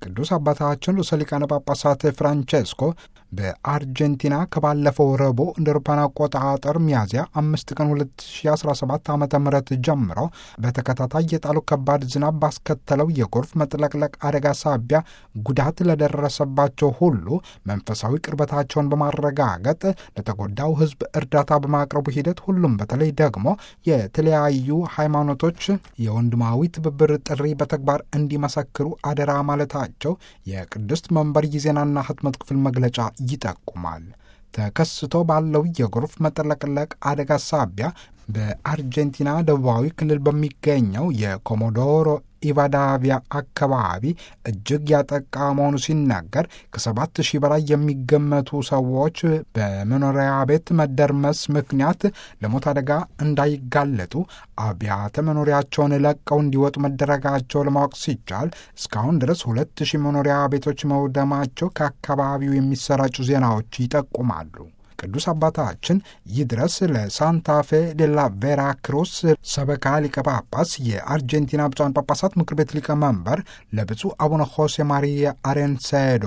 ቅዱስ አባታችን ርዕሰ ሊቃነ ጳጳሳት ፍራንቼስኮ በአርጀንቲና ከባለፈው ረቡዕ እንደ አውሮፓውያን አቆጣጠር ሚያዝያ አምስት ቀን 2017 ዓ ም ጀምሮ በተከታታይ የጣሉ ከባድ ዝናብ ባስከተለው የጎርፍ መጥለቅለቅ አደጋ ሳቢያ ጉዳት ለደረሰባቸው ሁሉ መንፈሳዊ ቅርበታቸውን በማረጋገጥ ለተጎዳው ሕዝብ እርዳታ በማቅረቡ ሂደት ሁሉም በተለይ ደግሞ የተለያዩ ሃይማኖቶች የወንድማዊ ትብብር ጥሪ በተግባር እንዲመሰክሩ አደራ ማለታቸው የቅድስት መንበር የዜናና ህትመት ክፍል መግለጫ ይጠቁማል። ተከስቶ ባለው የጎርፍ መጥለቅለቅ አደጋ ሳቢያ በአርጀንቲና ደቡባዊ ክልል በሚገኘው የኮሞዶሮ ኢቫዳቪያ አካባቢ እጅግ ያጠቃ መሆኑ ሲናገር ከሰባት ሺህ በላይ የሚገመቱ ሰዎች በመኖሪያ ቤት መደርመስ ምክንያት ለሞት አደጋ እንዳይጋለጡ አብያተ መኖሪያቸውን ለቀው እንዲወጡ መደረጋቸው ለማወቅ ሲቻል እስካሁን ድረስ ሁለት ሺህ መኖሪያ ቤቶች መውደማቸው ከአካባቢው የሚሰራጩ ዜናዎች ይጠቁማሉ። ቅዱስ አባታችን ይድረስ ለሳንታፌ ዴላ ቬራ ክሩስ ሰበካ ሊቀ ጳጳስ የአርጀንቲና ብፁዓን ጳጳሳት ምክር ቤት ሊቀመንበር ለብፁዕ አቡነ ሆሴ ማሪያ አሬንሴዶ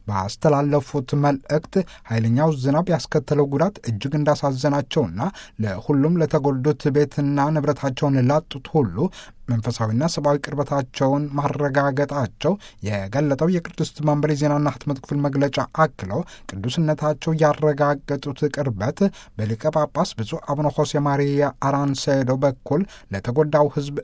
ባስተላለፉት መልእክት ኃይለኛው ዝናብ ያስከተለው ጉዳት እጅግ እንዳሳዘናቸውና ለሁሉም ለተጎዱት ቤትና ንብረታቸውን ላጡት ሁሉ መንፈሳዊና ሰብአዊ ቅርበታቸውን ማረጋገጣቸው የገለጠው የቅድስት መንበር የዜናና ህትመት ክፍል መግለጫ አክለው ቅዱስነታቸው ያረጋገጡት ቅርበት በሊቀ ጳጳስ ብፁዕ አቡነ ሆሴ ማሪያ አራንሴዶ በኩል ለተጎዳው ሕዝብ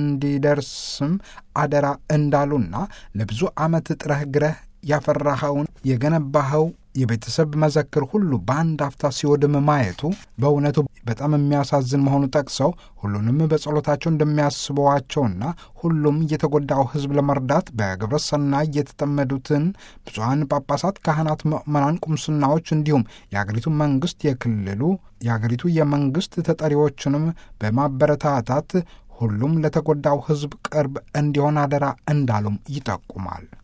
እንዲደርስም አደራ እንዳሉና ለብዙ ዓመት ጥረህ ግረህ ያፈራኸውን የገነባኸው የቤተሰብ መዘክር ሁሉ በአንድ አፍታ ሲወድም ማየቱ በእውነቱ በጣም የሚያሳዝን መሆኑ ጠቅሰው ሁሉንም በጸሎታቸው እንደሚያስበዋቸውና ሁሉም የተጎዳው ሕዝብ ለመርዳት በግብረ ሰናይ የተጠመዱትን ብፁዓን ጳጳሳት፣ ካህናት፣ ምዕመናን፣ ቁምስናዎች እንዲሁም የአገሪቱ መንግስት፣ የክልሉ የአገሪቱ የመንግስት ተጠሪዎችንም በማበረታታት ሁሉም ለተጎዳው ሕዝብ ቅርብ እንዲሆን አደራ እንዳሉም ይጠቁማል።